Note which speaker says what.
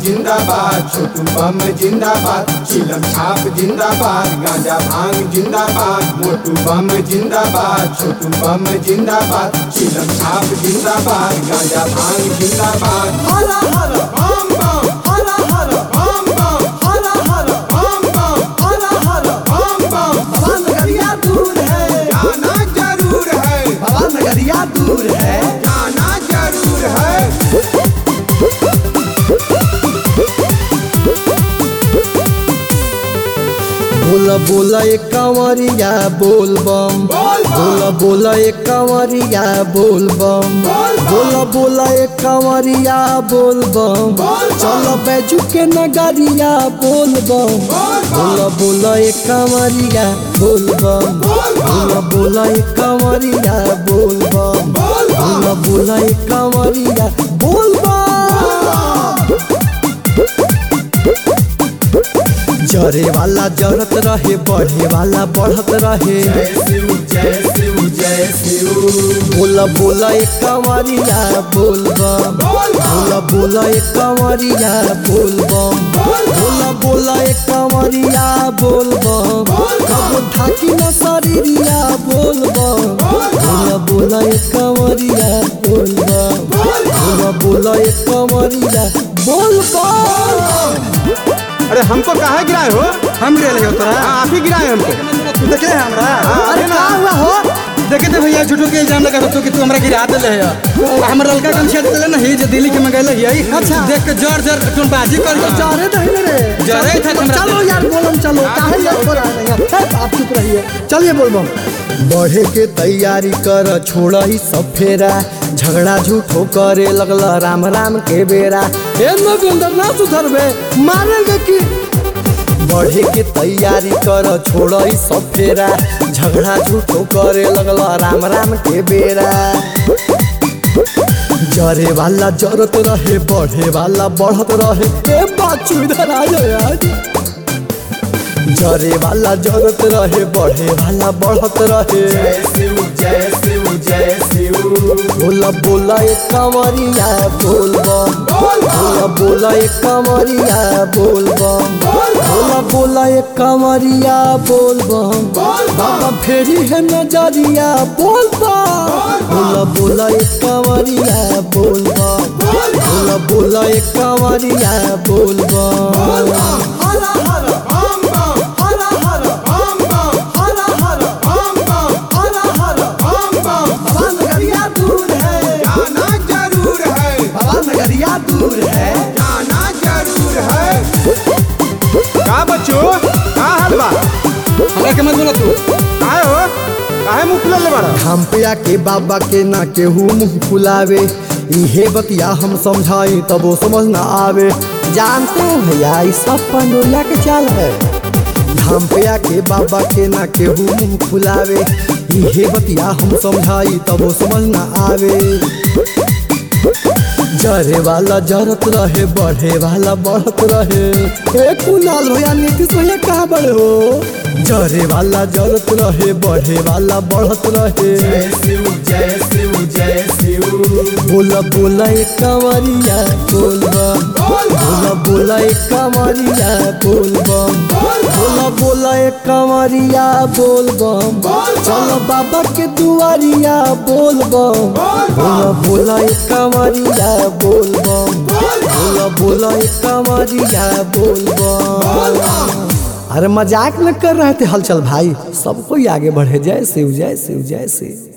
Speaker 1: जिंदाबाद छोटू बम जिंदाबाद चिलम छाप जिंदाबाद गांजा भांग जिंदाबाद मोटू बम जिंदाबाद छोटू बम जिंदाबाद चिलम छाप जिंदाबाद गांजा भांग जिंदाबाद हरा हरा बम बम हरा हरा बम बम हरा हरा बम बम हरा हरा बम बम
Speaker 2: बाबा नगरिया दूर है
Speaker 1: जाना जरूर है
Speaker 2: बाबा नगरिया दूर है
Speaker 1: जाना जरूर है
Speaker 2: बोला बोला एक कंवरिया बोल बम
Speaker 1: बोल बम।
Speaker 2: बोला बोला एक कंवरिया बोल बम
Speaker 1: बोल बम।
Speaker 2: बोला बोला एक कंवरिया बोल बम
Speaker 1: बोल बम।
Speaker 2: चलो बैजू के नगरिया बोल बम
Speaker 1: बोल बम।
Speaker 2: बोला बोला एक कंवरिया बोल बम
Speaker 1: बोल बम।
Speaker 2: बोला बोला एक कंवरिया बोल बम
Speaker 1: बोल बम।
Speaker 2: बोला बोला एक कंवरिया बोल बम जरे वाला जरत रहे बढ़े वाला बढ़त रहे
Speaker 1: जय शिव जय शिव जय शिव
Speaker 2: बोला बोला एक कंवरिया बोल बम
Speaker 1: बोल बम।
Speaker 2: बोला बोला एक कंवरिया बोल बम
Speaker 1: बोल बम।
Speaker 2: बोला बोला एक कंवरिया बोल बम
Speaker 1: बोल बम।
Speaker 2: कब ढाकी न शरीरिया बोल बम
Speaker 1: बोल बम।
Speaker 2: बोला बोला एक कंवरिया बोल बम
Speaker 1: बोल बम।
Speaker 2: बोला बोला एक कंवरिया बोल बम
Speaker 3: अरे हमको कहाँ गिराए हो हम गिरा हो तोरा हाँ, आप ही गिराए हमको तू देखे है हमरा
Speaker 2: अरे का हुआ हो
Speaker 3: देखे थे भैया झूठो के इल्जाम लगा तो कि तू हमरा गिरा देले है आ हमर लड़का कन छेड़ देले ना ही जे दिल्ली के मंगैले है
Speaker 2: अच्छा।
Speaker 3: देख के जर जर तुम बाजी कर
Speaker 2: जारे दही रे
Speaker 3: जारे था हमरा
Speaker 2: चलो
Speaker 3: से।
Speaker 2: यार बोलम चलो काहे यार छोड़ा नहीं है आप चुप रहिए चलिए बोलबम बढ़े के तैयारी कर छोड़ा ही सब फेरा झगड़ा झूठो करे लगला राम राम के बेरा ए नगेंद्र ना सुधरबे मारेंगे की बढ़े के तैयारी कर छोड़ ही सब फेरा झगड़ा झूठो करे लगला राम राम के बेरा जरे वाला जरत रहे बढ़े वाला बढ़त रहे ए बाचू इधर आ जाओ यार जरे वाला जरत रहे बढ़े वाला बढ़त रहे
Speaker 1: जय शिव जय शिव जय शिव
Speaker 2: बोला बोला एक कंवरिया बोल बम
Speaker 1: बोल बम।
Speaker 2: बोला बोला एक कंवरिया बोल बम
Speaker 1: बोल बम।
Speaker 2: बोला बोला एक कंवरिया बोल बम
Speaker 1: बोल बम।
Speaker 2: बाबा फेरी है नजरिया बोल बम बोला बोला एक कंवरिया बोल बम
Speaker 1: बोल बम।
Speaker 2: बोला बोला एक कंवरिया बोल बम
Speaker 1: हरा हरा बम बम हरा हरा बम बम हरा हरा बम बम हरा हरा बम बम
Speaker 2: बाबा नगरिया दूर है
Speaker 1: जाना जरूर है
Speaker 2: बाबा नगरिया दूर है
Speaker 1: जाना जरूर है
Speaker 3: का बच्चो का हाल बा हमरा के मत बोला तू काहे हो काहे मुंह फुलल ले बाड़ा
Speaker 2: हम पे आके बाबा के ना केहू मुंह फुलावे इहे बतिया हम समझाई तब वो समझ ना आवे जानते हो भैया इस सब पंडोला के चाल है हम पे आके बाबा के ना केहू मुंह फुलावे इहे बतिया हम समझाई तब वो समझ ना आवे जरे वाला जरत रहे बढ़े वाला बढ़त रहे ए कुणाल भैया नीतीश भैया कहाँ बड़े हो जरे वाला जरत रहे बढ़े वाला बढ़त रहे
Speaker 1: जय शिव जय शिव जय शिव
Speaker 2: बोला बोला एक कंवरिया बोल बम
Speaker 1: बोल बम।
Speaker 2: बोला बोला एक कंवरिया बोल बम
Speaker 1: बोल बम।
Speaker 2: बोला बोला एक कंवरिया बोल बम
Speaker 1: बोल बम।
Speaker 2: चलो बाबा के दुआरिया बोल बम
Speaker 1: बोल बम।
Speaker 2: बोला बोला एक कंवरिया बोल बम
Speaker 1: बोल बम।
Speaker 2: बोला बोला एक कंवरिया बोल
Speaker 1: बोल
Speaker 2: बम
Speaker 1: बम।
Speaker 2: अरे मजाक न कर रहे थे हलचल भाई सबको ही आगे बढ़े जय शिव जय शिव जय शिव